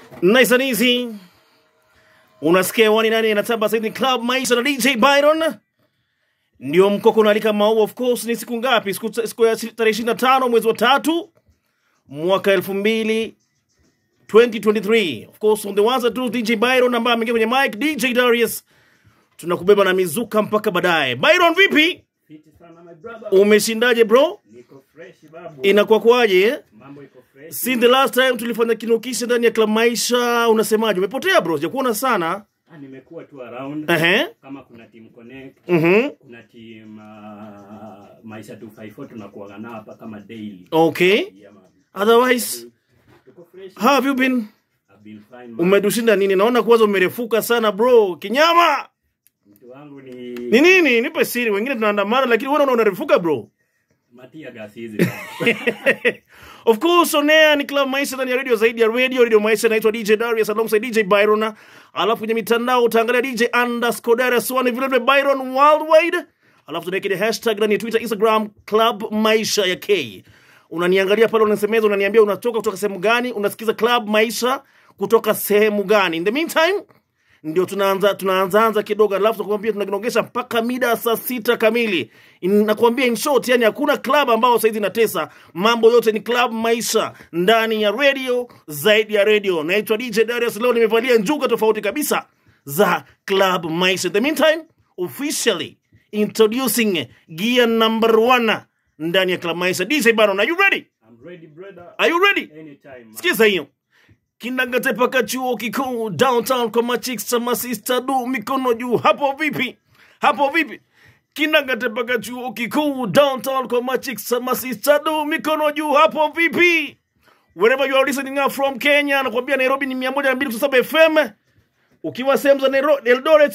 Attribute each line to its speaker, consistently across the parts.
Speaker 1: Nice and easy. Unasikia wani nani anatamba sasa ni Club Maisha na DJ Byron. Ndio mkoko unaalika maua of course ni siku ngapi? Siku, siku ya tarehe 25 mwezi wa tatu mwaka 2000 2023. Of course on the ones and twos DJ Byron ambaye ameingia kwenye mic DJ Darius. Tunakubeba na mizuka mpaka baadaye. Byron vipi?
Speaker 2: Fiti sana my brother.
Speaker 1: Umeshindaje bro?
Speaker 2: Niko fresh babu.
Speaker 1: Inakuwa kwaje? eh?
Speaker 2: Mambo iko fresh.
Speaker 1: Since the last time tulifanya kinukisha ndani ya Club Maisha, unasemaje? Umepotea bro, sijakuona sana.
Speaker 2: Ah, nimekuwa tu around.
Speaker 1: Ehe.
Speaker 2: Kama kuna team connect,
Speaker 1: Mhm.
Speaker 2: kuna team uh, Maisha 254 tunakuwa nao hapa kama daily.
Speaker 1: Okay.
Speaker 2: Yeah, man.
Speaker 1: Otherwise,
Speaker 2: Tuko fresh.
Speaker 1: how have you been?
Speaker 2: I've been fine. man.
Speaker 1: Umedushinda nini? Naona kwanza umerefuka sana bro. Kinyama.
Speaker 2: Mtu wangu ni
Speaker 1: Ni nini? Nipe siri. Wengine tunaandamana lakini wewe unaona unarefuka bro.
Speaker 2: Matia gasi hizi. bana.
Speaker 1: of course on air ni Club Maisha ndani ya radio zaidi ya radio radio Maisha naitwa DJ Darius alongside DJ Byron alafu kwenye mitandao utaangalia DJ underscore Darius one vile vile Byron worldwide alafu tunaweka ile hashtag ndani ya Twitter Instagram Club Maisha ya K unaniangalia pale unasemeza unaniambia unatoka kutoka sehemu gani unasikiza Club Maisha kutoka sehemu gani in the meantime ndio tunaanza tunaanzaanza kidogo alafu tunakwambia tunakinogesha mpaka mida ya saa sita kamili In- nakwambia in short yani hakuna club ambao saizi inatesa mambo yote ni club maisha ndani ya radio zaidi ya radio naitwa dj darius leo nimevalia njuga tofauti kabisa za club maisha in the meantime officially introducing gear number one ndani ya club maisha dj baron are you ready
Speaker 2: I'm ready brother.
Speaker 1: are you ready
Speaker 2: Anytime. man.
Speaker 1: sikiza hiyo kindangate paka chuo kikuu downtown kwa machicks cha masista du mikono juu hapo vipi hapo vipi kindangate paka chuo kikuu downtown kwa machicks cha masista du mikono juu hapo vipi wherever you are listening up from kenya nakwambia nairobi ni 127 fm ukiwa sehemu za Nairo- eldoret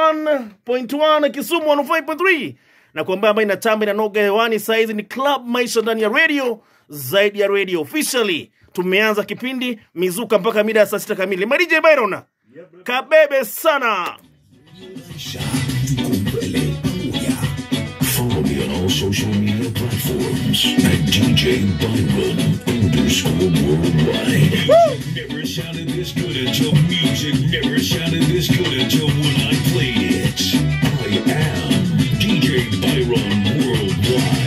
Speaker 1: 91.1 kisumu 105.3 na kwamba ambayo inatamba inanoga hewani saizi ni club maisha ndani ya radio zaidi ya radio officially tumeanza kipindi mizuka mpaka mida ya saa sita kamili marije byron
Speaker 2: Yeah, brother.
Speaker 1: kabebe sana
Speaker 3: Maisha tuko mbele pamoja. Follow me on all social media platforms at DJ Byron underscore worldwide. Never sounded this good until music never sounded this good until when I played it. I am DJ Byron Worldwide.